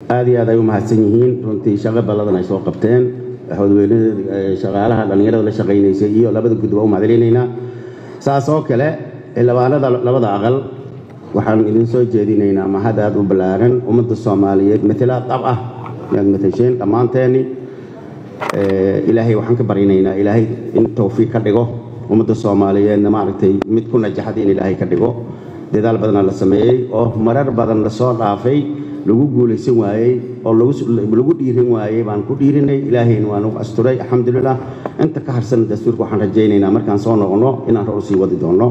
aad iyo aad ay u mahadsan yihiin runtii shaqo balladan ay soo qabteen howdweynada shaqaalaha dhallinyarada la shaqaynaysay iyo labada guddi waa u mahadcelinaynaa saas oo kale xildhibaanada labada aqal waxaan idin soo jeedinaynaa mahad aad u ballaaran ummadda soomaaliyeed matalaad dhab ah inaad matasheen dhammaanteeni ilaahay waxaan ka baryanaynaa ilaahay in tawfiiq ka dhigo ummadda soomaaliyeedna maaragtay mid ku najaxda in ilaahay ka dhigo dadaal badana la sameeyey oo marar badan lasoo dhaafay lagu guulaysan waayey oo lagu dhiirin waayey baan ku dhiirinay ilaahayna waa nagu asturay alxamdulilah inta ka harsan dastuurka waxaan rajaynaynaa markaan soo noqono inaan hor usii wadi doonno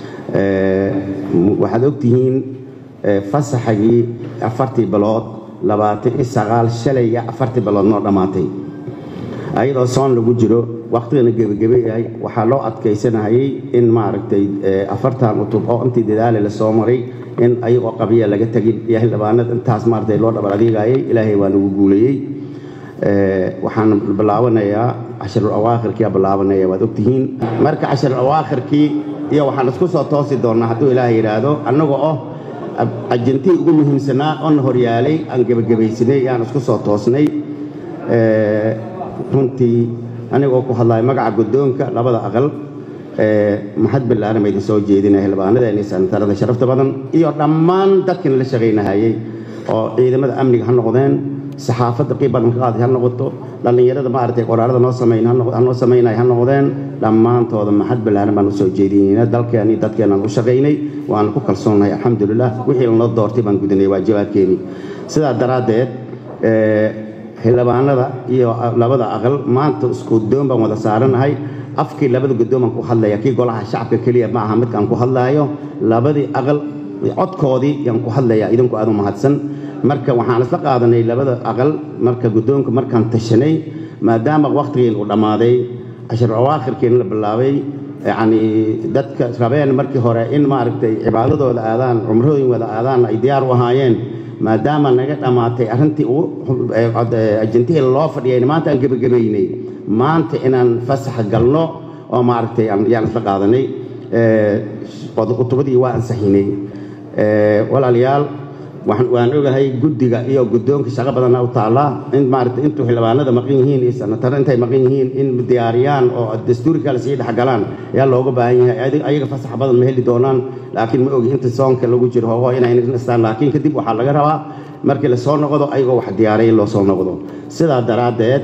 waxaad ogtihiin fasaxagii afartii bilood labaatan iyo sagaal shalay iyo afartii bilood noo dhammaatay ayadoo soon lagu jiro waqtigana gebagebe yahay waxaa loo adkaysanayay in maaragtay afartan utub oo intii dadaale la soo maray in ayagoo qabiya laga tegin iyo xildhibaanada intaas maaragtay loo dhabar adeegayay ilaahay waa nagu guuleeyey waxaan bilaabanayaa casharul awaakhirkiyaa bilaabanaya waad ogtihiin marka casharul awaakhirkii iyo waxaan isku soo toosi doonnaa hadduu ilaahay yidhaahdo annaga oo ajantii ugu muhiimsanaa oona horyaalay aan gebagabaysanay yaan isku soo toosnay runtii anigoo ku hadlaya magaca guddoonka labada aqal maxad ballaaran ba idin soo jeedinaya xildhibaanadeena sanatarada sharafta badan iyo dhammaan dadkina la shaqaynahayey oo ciidamada amniga ha noqdeen saxaafadda qiib badan ka qaaday ha noqoto dhallinyarada maaragtay qoraarada noo samayn noo samaynaya ha noqdeen dhammaantooda maxad ballaaran baan u soo jeedinayna dalkeen iyo dadkeenaan u shaqaynay waana ku kalsoonahay alxamdulilah wixii lanoo doortay baan gudinay waajibaadkeenii sidaa daraaddeed xildhibaanada iyo labada aqal maanta isku doon baan wada saaranahay afkii labada guddoon baan ku hadlaya kii golaha shacabka keliya ma aha midkaan ku hadlaayo labadii aqal codkoodii yaan ku hadlaya idinku aad u mahadsan marka waxaan isla qaadanay labada aqal marka guddoonka markaan tashanay maadaama waqtigeen uu dhammaaday cashar awaakhirkeena la bilaabay yacni dadka rabeen markii hore in maaragtay cibaadadooda aadaan cumrooyin wada aadaan ay diyaar u ahaayeen maadaama naga dhammaatay arrintii ajantihii loo fadhiyayna maanta aan gebagabaynay maanta inaan fasax galno oo maaragtay yaan isla qaadanay cutubadii waa ansaxinay walaalayaal waan ogahay guddiga iyo guddoonka shaqo badana u taallaa in maaragtay intuu xildhibaanada maqan yihiin iyo sanataro intay maqan yihiin in diyaariyaan oo dastuurka la sii dhexgalaan ayaa looga baahan yahay ayaga fasax badan ma heli doonaan laakiin ma ogi inta soonka lagu jiro hoogo inay nastaan laakiin kadib waxaa laga rabaa markii lasoo noqdo ayagoo wax diyaaray in loo soo noqdo sidaa daraaddeed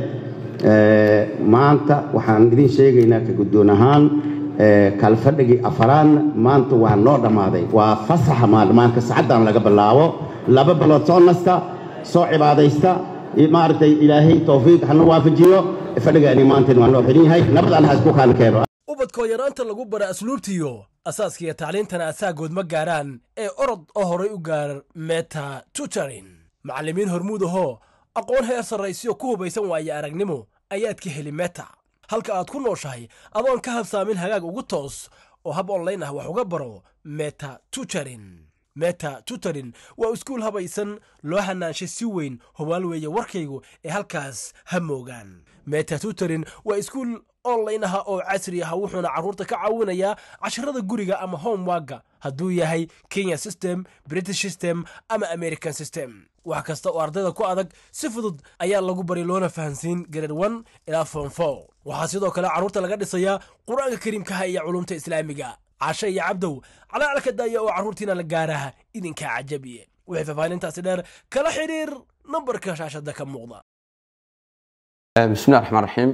maanta waxaan idin sheegaynaa ka guddoon ahaan kalfadhigii afaraadna maanta waa noo dhammaaday waa fasaxa maalmaanka sacaddaan laga bilaabo laba bilood soo nasta soo cibaadaysta maaragtay ilaahay towfiiq hana waafajiyo fadhigaani maantan waa noo xiran yahay nabad allaha isku kaan keeno ubadkoo yaraanta lagu bara asluubtiyo asaaskiiyo tacliintana asaagood ma gaaraan ee orod oo horay u gaar meta tutorin macallimiin hormuud ahoo aqoon heer sarraysiyo ku hubaysan waaye aragnimo ayaad ka heli meta halka aad ku nooshahay adoon ka habsaamin hagaag ugu toos oo hab onlayn ah wax uga baro meta tutorin meta tutorin waa iskuul habaysan loo hanaanshay si weyn hubaal weeye warkaygu ee halkaas ha moogaan meta tutorin waa iskuul online aha oo casri ah wuxuuna carruurta ka caawinayaa casharada guriga ama homewagga hadduu yahay kenya system british system ama american system wax kasta oo ardayda ku adag si fudud ayaa lagu bari loona fahansiin grade one ilaa form four waxaa sidoo kale carruurta laga dhisayaa qur-aanka kariimkaha iyo culumta islaamiga cashe iyo cabdow calaalka daaya oo carruurtiina la gaaraha idinkaa cajabiye wixii faahfaahintaasi dheer kala xidhiir nambarka shaashada ka muuqda بسم الله الرحمن الرحيم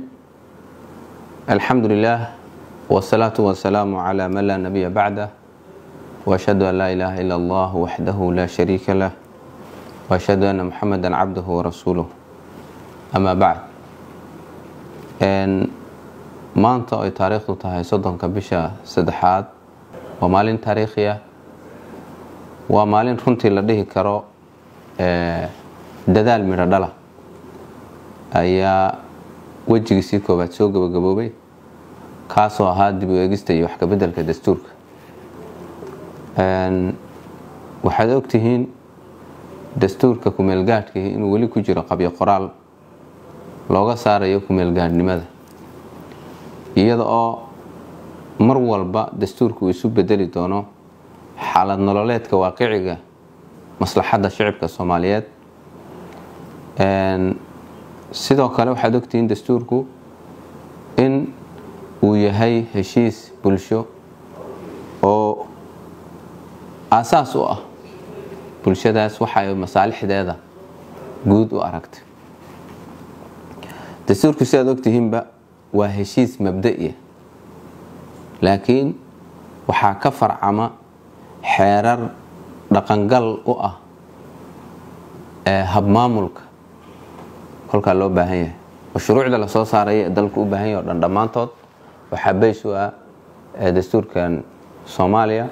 الحمد لله والصلاة والسلام على من لا نبي بعده وأشهد أن لا إله إلا الله وحده لا شريك له وأشهد أن محمدا عبده ورسوله أما بعد أن maanta ay taariikhdu tahay soddonka bisha saddexaad waa maalin taariikhiya waa maalin runtii la dhihi karo dadaal midho dhala ayaa wejigiisii koowaad soo gabagaboobay kaasoo ahaa dib u eegista iyo wax kabeddelka dastuurka waxaad ogtihiin dastuurka kumeelgaadhkii inuu weli ku jiro qabyo qoraal looga saarayo kumeelgaadhnimada iyada oo mar walba dastuurka uu isu bedeli doono xaalad nololeedka waaqiciga maslaxadda shicibka soomaaliyeed sidoo kale waxaad ogtihiin dastuurku in uu yahay heshiis bulsho oo aasaas u ah bulshadaas waxay masaalixdeeda guud u aragtay dastuurku sidaad ogtihiinba waa heshiis mabda'iya laakiin waxaa ka farcama xeerar dhaqangal u ah ee habmaamulka kolkaa loo baahan yahay oo shuruucda lasoo saaraya ee dalku u baahan yahay o dhan dhammaantood waxaa bays u ah dastuurkan soomaaliya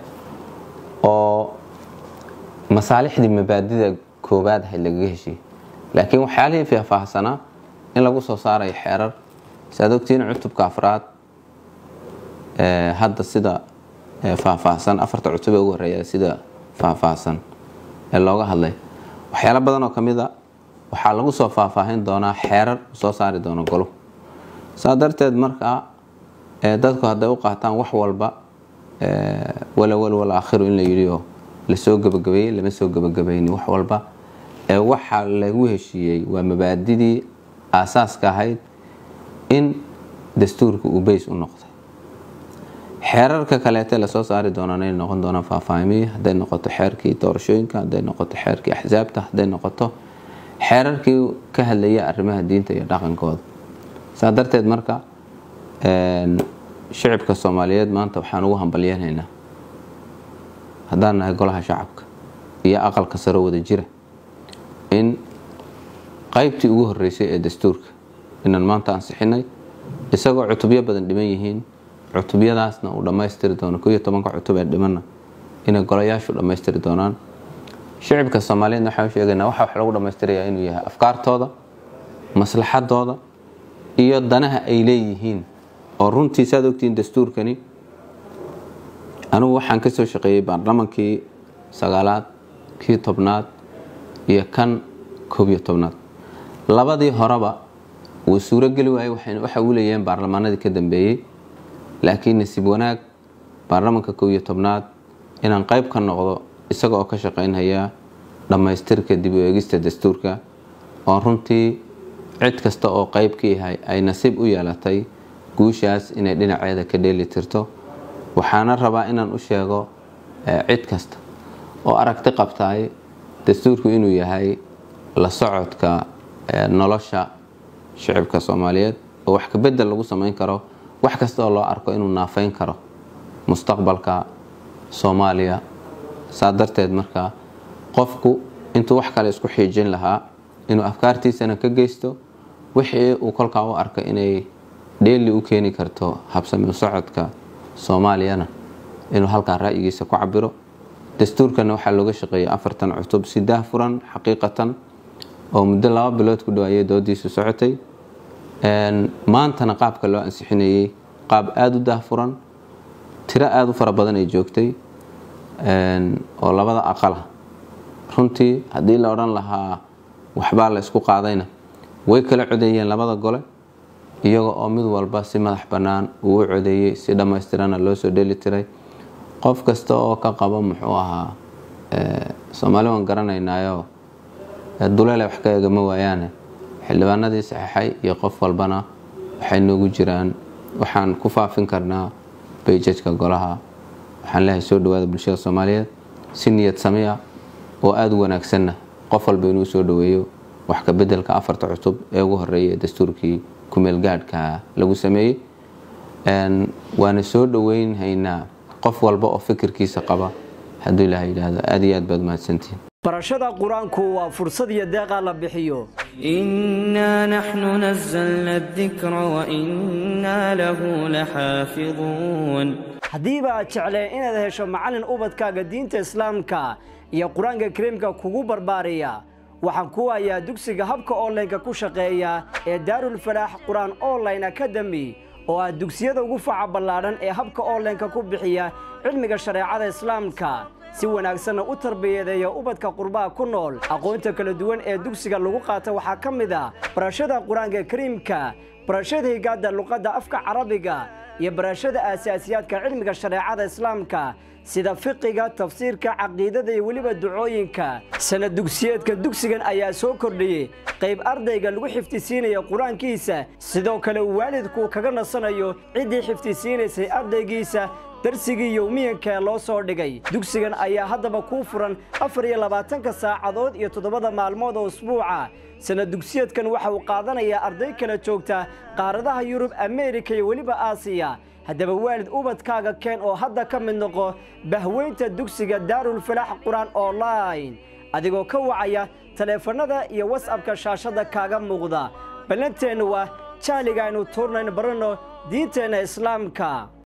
oo masaalixdii mabaadida koowaad ahayd lagaga heshiiyey laakiin waxyaalihii faahfaahsanaa in lagu soo saarayo xeerar si aad ogtihiin cutubka afraad hadda sida faahfaahsan afarta cutub ee ugu horeeya sida faahfaahsan ee looga hadlay waxyaalo badan oo ka mid a waxaa lagu soo faahfaahin doonaa xeerar soo saari doono golo saa darteed markaa dadku hadday u qaataan wax walba walawal wal aakhiru in la yidhi oo lasoo gebagabeeyey lama soo gebagabayni wax walba ee waxa lagu heshiiyey waa mabaadidii aasaaska ahayd in dastuurka uu bays u noqday xeerarka kaleete lasoo saari doonaan inay noqon doonaan faahfaahimiyi hadday noqoto xeerkii doorashooyinka hadday noqoto xeerkii axsaabta hadday noqoto xeerarkii ka hadlaya arrimaha diinta iyo dhaqankooda saa darteed marka shicibka soomaaliyeed maanta waxaan ugu hambalyeenaynaa haddaan nahay golaha shacabka iyo aqalka saro wada jira in qaybtii ugu horeysay ee dastuurka inaan maanta ansixinay isagoo cutubyo badan dhiman yihiin cutubyadaasna uu dhammaystiri doono ko iyo tobanka cutub ee dhimanna inay golayaashu dhammaystiri doonaan shicibka soomaaliyeedna waxaan sheegaynaa waxa wax lagu dhammaystirayaa inuu yahay afkaartooda maslaxadooda iyo danaha ay leeyihiin oo runtii saad ogtihiin dastuurkani anigu waxaan ka soo shaqeeyey baarlamankii sagaalaad kii tobnaad iyo kan koob iyo tobnaad labadii horeba wuu suurogeli waayey waxa uu leeyihiin baarlamaanadii ka dambeeyey laakiin nasiib wanaag baarlamanka koob iyo tobnaad inaan qayb ka noqdo isaga oo ka shaqaynhaya dhammaystirka dib u eegista dastuurka oo runtii cid kasta oo qayb ka yahay ay nasiib u yeelatay guushaas inay dhinaceeda ka dheeli tirto waxaana rabaa inaan u sheego cid kasta oo aragti qabtaay dastuurku inuu yahay la socodka nolosha shicibka soomaaliyeed oo wax kabedel lagu samayn karo wax kasta oo loo arko inuu naafayn karo mustaqbalka soomaaliya saa darteed marka qofku intuu wax kale isku xiijin lahaa inuu afkaartiisana ka geysto wixii uu kolkaa u arka inay dheeli u keeni karto habsami u socodka soomaaliyana inuu halkaa ra'yigiisa ku cabiro dastuurkana waxaa looga shaqeeyay afartan cutub si daahfuran xaqiiqatan oo muddo laba bilood ku dhawaayay doodiisu socotay maantana qaabka loo ansixinayey qaab aada u daahfuran tiro aada u fara badan ay joogtay oo labada aqala runtii haddii la odhan lahaa waxbaa la isku qaadayna way kala codeeyeen labada gole iyaga oo mid walba si madax bannaan uu u codeeyey si dhammaystirana loo soo dheli tiray qof kasta oo ka qabo muxuu ahaa soomaali waan garanaynaayo duleele wax ka eegama waayaane xildhibaanadii saxeixay iyo qof walbana waxay noogu jiraan waxaan ku faafin karnaa bayjajka golaha waxaan leehay soo dhawaada bulshada soomaaliyeed si niyad samiya oo aada u wanaagsanna qof walba inuu soo dhaweeyo wax ka bedelka afarta cutub ee ugu horeeya ee dastuurkii kumeel gaadhka lagu sameeyey waana soo dhaweynhaynaa qof walba oo fikirkiisa qaba hadduu ilaha yidhaahdo aada iyo aad baad mahadsantihin barashada qur-aanku waa fursad iyo deeqa la bixiyo إنا نحن نزلنا الذكر وإنا له لحافظون haddiiba aad jeclee inaad hesho macallin ubadkaaga diinta islaamka iyo qur-aanka kariimka kugu barbaariya waxaan ku hayaa dugsiga habka onlineka ku shaqeeya ee daarulfalaax qur-aan online academy oo ah dugsiyada ugu faca ballaadhan ee habka onlineka ku bixiya cilmiga shareecada islaamka si wanaagsanna u tarbiyadeeya ubadka qurbaha ku nool aqoonta kala duwan ee dugsiga lagu qaata waxaa ka mid ah barashada qur-aanka kariimka barashada higaadda luqadda afka carabiga iyo barashada aasaasiyaadka cilmiga shareecada islaamka sida fiqiga tafsiirka caqiidada iyo weliba ducooyinka sanad dugsiyeedka dugsigan ayaa soo kordhiyey qayb ardayga lagu xifdisiinaya qur-aankiisa sidoo kale waalidku kaga nasanayo ciddii xifdisiinaysay ardaygiisa darsigii yowmiyanka ee loo soo dhigay dugsigan ayaa haddaba kuu furan afar iyo labaatanka saacadood iyo toddobada maalmood oo usbuuca sanad dugsiyeedkan waxa uu qaadanayaa arday kala joogta qaaradaha yurub ameerika iyo weliba aasiya haddaba waalid ubadkaaga keen oo hadda ka mid noqo bahweynta dugsiga daarulfalaax qur-aan online adigoo ka wacaya taleefannada iyo wasabka shaashadda kaaga muuqda ballanteennu waa jahliga aynu tuurnayn baranno diinteenna islaamka